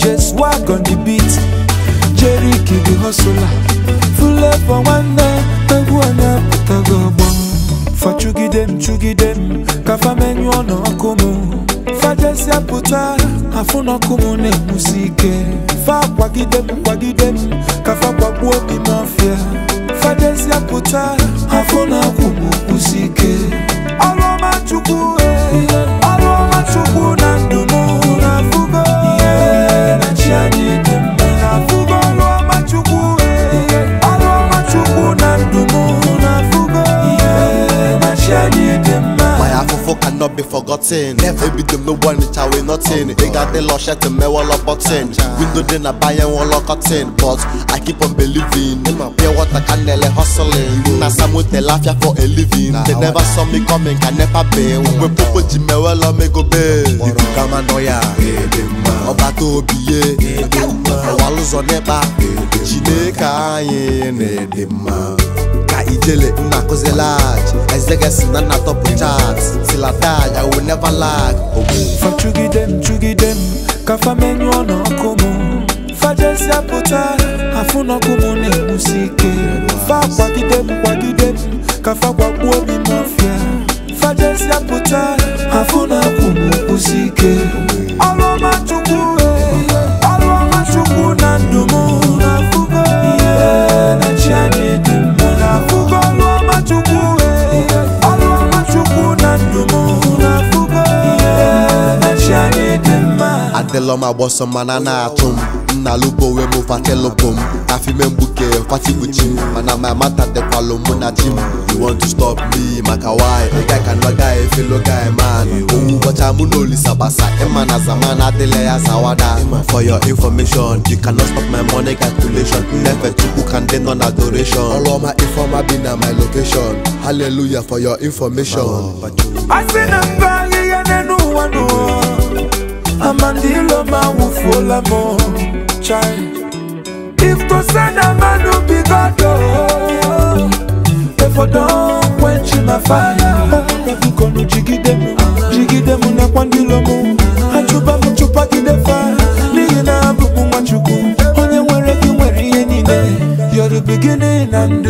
the swag on the beat jeriki the hustler fulevo nwanne egwu anyị apụtago ọgbọ fachugide m chugide m ka famenyụọ n'ọkụ m fajesịa pụta afụ n'ọkụ m na-enwusi ike fa kwagide m kwagide m ka fa kwagbuo obi m ọfịa fajesịa pụta afụ n'ọkụ m kwụsi ike ọrụ ọma chukwu eh, ọrụ ọma chukwu na ndụ m na-afụgo ihe na chi anyị dị mma na-afụgo ọrụ ọma chukwu eh, ọrụ ọma chukwu na ndụ m na-afụgo ihe na chi anyị dị mma My afofo cannot be forgotten. Ebi dem no one reach away nothing. They got the lush to me wall up button. Window then I buy and wall up cotton. But I keep on believing. Pure water can nearly hustling. Na some they laugh ya for a living. They never saw me coming, can never be. We popo jime well on me go be. Ibu kama noya. Ọba tó obi ye. Ọwa lụzọ n'ịkpa. Chineke anyị na-ede mma. ka ijele nna akụzi lag ezegesi na nna tọpụ chat tilatag i will never lag ogbu fachugide m chugide m ka famenyụọ n'ọkụ m fajesịa pụta afụ n'ọkụ m na-enwusi ike fa kwagide m kwagide m ka fa gwagbuo obi m ọfịa fajesịa pụta afụ n'ọkụ m kwụsi ike ọrụ ọma chukwu eh, ọrụ ọma chukwu na ndụ m na-afụgo ihe na chi anyị dị mma na-afụgo ọrụ ọma chukwu eh, ọrụ ọma chukwu na ndụ m na-afụgo ihe na chi anyị dị mma adịlọ m agbọsọ mana na-atụ m nna lubo wee mụ fatelụpụ m afime mgbuke fatibuchi m mana my mata dịkwalụ mụ na chi m you want to stop me maka why a guy can no guy fellow guy man owu ụbọcha mụ na olisa gbasa ịma na zaman adịla ya zawada for your information you cannot stop my money calculation nnefe chukwu ka ndị nọ na adoration ọrụ ọma ifeọma bi na my location hallelujah for your information asị na mba ahịhịa n'elu ụwa n'ụwa amandilo ma wụfuola m chai if to say na mmadụ bigodo efodo kwenchi na faya ebukọnụ jigide m jigide m nakwa ndilo m achụba m chụpagide fa n'ihi na abụ m nwachukwu onye nwere gị nwere ihe niile You're the beginning and the